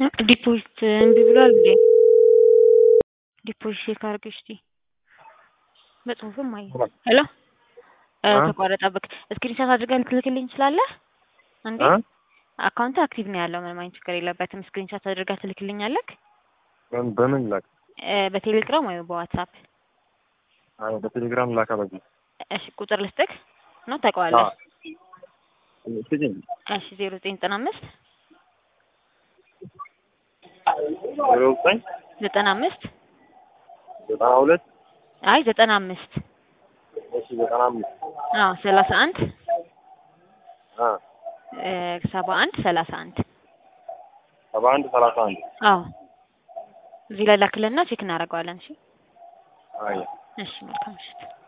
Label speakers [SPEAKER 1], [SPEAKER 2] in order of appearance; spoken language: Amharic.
[SPEAKER 1] ዲፖዚት እምቢ ብሏል እንዴ? ዲፖዚት ቼክ አድርገሽ እስቲ በጽሁፍም አየ ሄሎ ተቋረጠብክ። ስክሪንሾት አድርገህ ልትልክልኝ ትችላለህ እንዴ? አካውንት አክቲቭ ነው ያለው ምንም አይነት ችግር የለበትም። ስክሪንሾት አድርገህ ትልክልኛለህ?
[SPEAKER 2] በምን ላክ?
[SPEAKER 1] በቴሌግራም ወይ በዋትሳፕ?
[SPEAKER 2] አይ በቴሌግራም ላካ። በዚህ
[SPEAKER 1] እሺ ቁጥር ልስጥክ ነው ታውቀዋለህ?
[SPEAKER 2] ስጭኝ።
[SPEAKER 1] እሺ ዜሮ ዘጠኝ ዘጠና አምስት
[SPEAKER 2] ዜሮ ዘጠኝ
[SPEAKER 1] ዘጠና አምስት
[SPEAKER 2] ዘጠና ሁለት
[SPEAKER 1] አይ ዘጠና አምስት
[SPEAKER 2] እሺ ዘጠና አምስት
[SPEAKER 1] አዎ ሰላሳ አንድ
[SPEAKER 2] አ
[SPEAKER 1] ሰባ አንድ ሰላሳ አንድ
[SPEAKER 2] ሰባ አንድ ሰላሳ አንድ
[SPEAKER 1] አዎ እዚህ ላይ ላክልና ቼክ እናደርገዋለን። እሺ
[SPEAKER 2] አይ
[SPEAKER 1] እሺ መልካም ምሽት።